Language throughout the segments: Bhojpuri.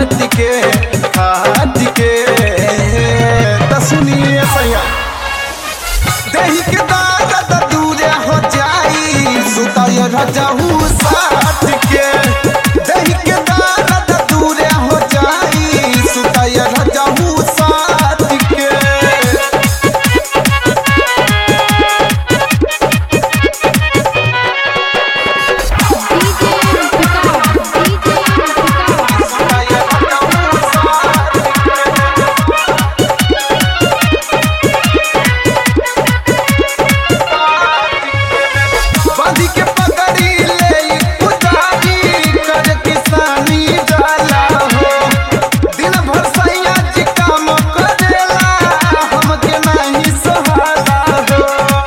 खाद के खाद के त सुनिए सैया देही के दर्द दूरे हो जाई सुताय रजहू साथ के देही के दर्द दूरे हो जाई सुताय रजहू साथ के डीजे विकास डीजे विकास बांधी के पकड़ी ले पुजारी कर किसानी जाला हो दिन भर सैया जी काम करेला हमके नहीं सहाला हो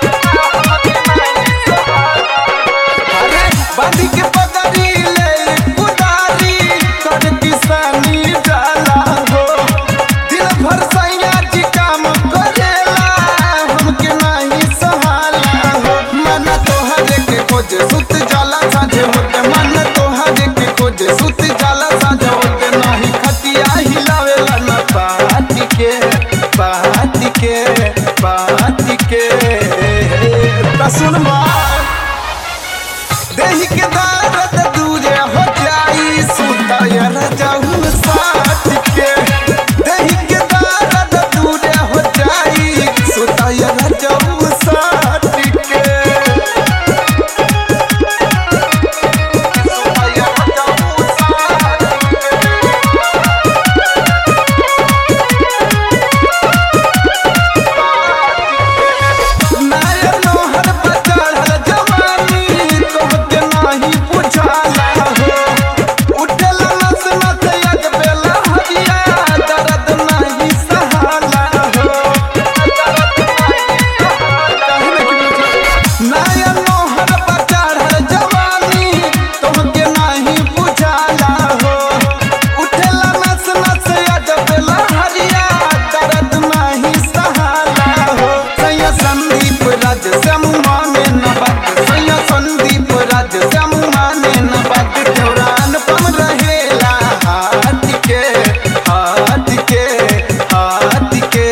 अरे बांधी के पकड़ी ले पुजारी कर किसानी जाला हो दिन भर सैया जी काम करेला हमके नहीं सहाला हो मन तोहरे के खोज सुत जाला साझे होते मन तोहरे के खोज सुत जाला साझे होते नहीं खतिया हिलावेला न पाती के पाती के पाती के त सुन बात देही के दर्द दूरे हो जाई सुताय रजाऊ साथ के देही के दर्द दूरे हो जाई सुताय रजाऊ साथ के सुताय रजाऊ साथ नायर नोहर पर चढ़ल जवानी तोहके नाही बुझाला हो उठेला नस नस यग बेला हरिया दर्द नाही सहाला हो नायर नोहर पर चढ़ल जवानी तोहके नाही बुझाला हो उठेला नस नस यग बेला हरिया दर्द नाही सहाला हो सैया संदीप राज समुहाने न बात सैया संदीप राज समुहाने न बात दौरान पम रहेला हाथ के हाथ के हाथ के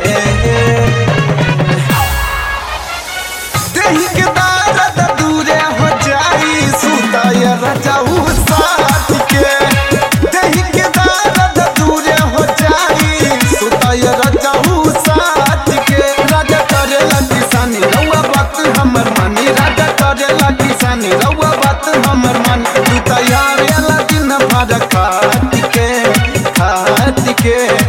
देही के दर्द दूरे हो जाई सुताय रजाऊ साथ के देही के दर्द दूरे हो जाई सुताय रजाऊ साथ के राजा करेला किसानी रउआ बात हमर मानी राजा करेला किसानी रउआ बात हमर मानी तू तैयार दिन भर खात के खात के